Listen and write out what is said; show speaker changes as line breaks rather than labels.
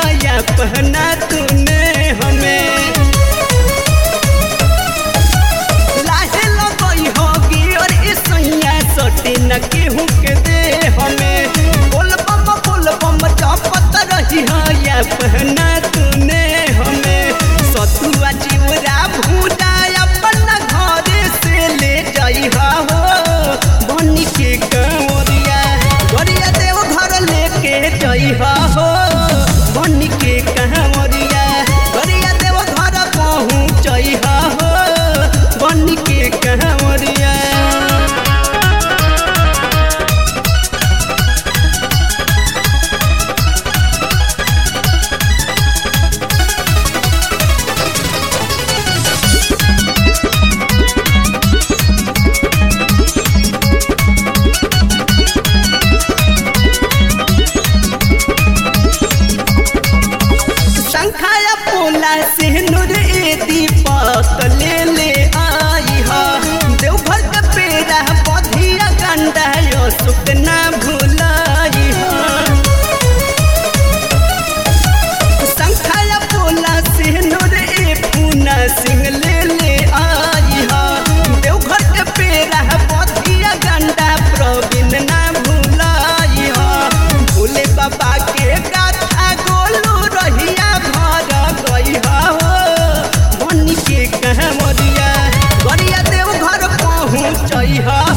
या पहना तूने हमें लाहे लगई होगी और इस सैया सटी न केहू के दे हमें बोल बम बोल बम चपत रही हो या पहना तूने हमें सतुआ चिवरा भूजा अपन घर से ले जाई हो बनी के कंवरिया गरिया देव घर लेके जाई हो बनी के कंवरिया गरिया देव घर पहुँचई हो बनी के कंवरिया शंखाया पोला से नूर ए दीपक ले ले आई हा देवघर के पेड़ा बधिया गंडा यो सुख ना भुलाई हा शंखाया पोला से नूर ए पूना सिंह ले ले आई हा देवघर के पेड़ा बधिया गंडा प्रवीण ना भुलाई हा भोले बाबा के गाथा गोलू रहिया घर गई हो बनी के कहमरिया गरिया देव घर पहुँचई हो